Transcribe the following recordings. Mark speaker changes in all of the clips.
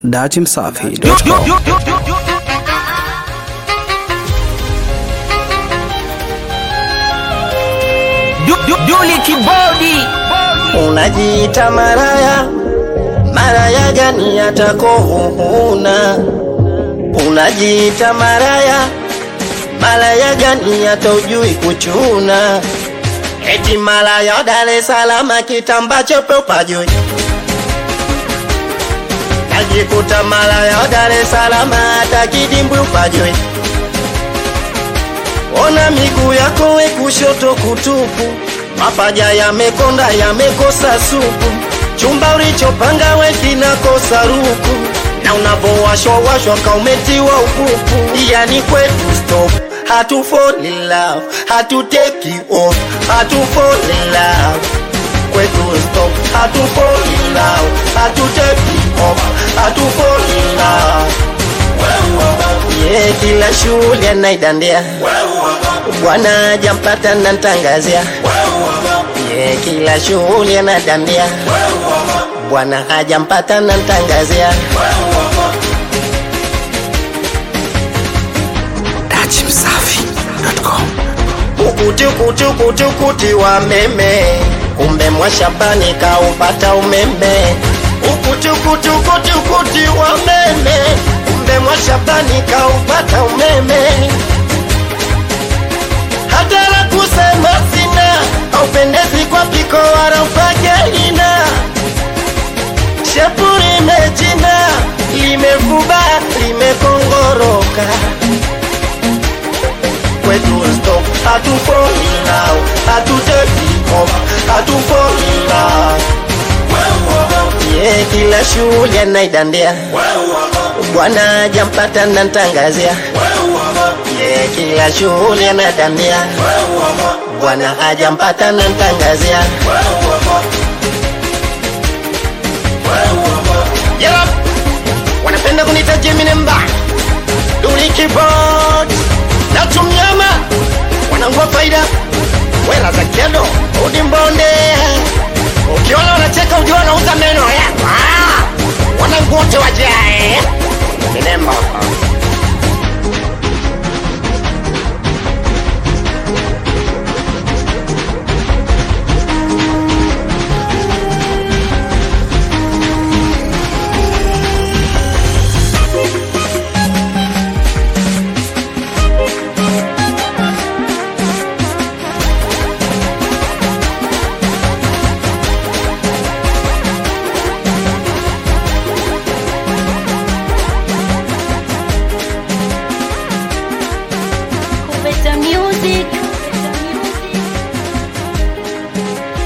Speaker 1: datimsafi.com.
Speaker 2: Duli Kibodi
Speaker 3: Unajiita maraya, maraya gani atakohuna? Unajiita maraya, maraya gani hata ujui kuchuna? Eti malaya Dar es Salaam, kitamba chepe upajui. Najikuta malaya Dar es Salaam, hata kidimbwi upajui. Ona miguu yako we kushoto kutupu, mapaja yamekonda yamekosa supu, chumba ulichopanga we kinakosa ruku, na unavowashwa washwa kaumetiwa upupu. Yani kwetu stop, hatu fall in love, hatu take you off, hatu fall in love kwetu stop, hatu fall in love, hatu take you off, hatu fall in love. Yeah, kila shule anaidandia bwana jampata nantangazia yeah, kila shughuli anadandia bwana hajampata nantangazia
Speaker 1: datimsafi.com.
Speaker 3: ukuti wa meme kumbe mwashabani kaupata umeme ukuti wa meme kumbe mwashabani kaupata umeme hata la kusema sina haupendezi kwa piko wala ufagelina shepu limechina limefuba limekongoroka kwetu stop hatu fall in love hatu take off hatu fall in love yeah, kila shughuli anaidandia bwana jampata nantangazia yeah, kila shughuli anadandia bwana hajampata nantangazia yeah. wanapenda kunita Gemini mba Duli keyboard na tumnyama wanangua faida wela za kedo udi mbonde ukiona wanacheka ujua wanauza meno yako Ah! wanangu wote wajae minemba
Speaker 4: Better music.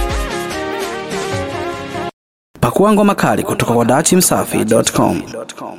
Speaker 1: Pakua ngoma kali kutoka kwa datimsafi.com.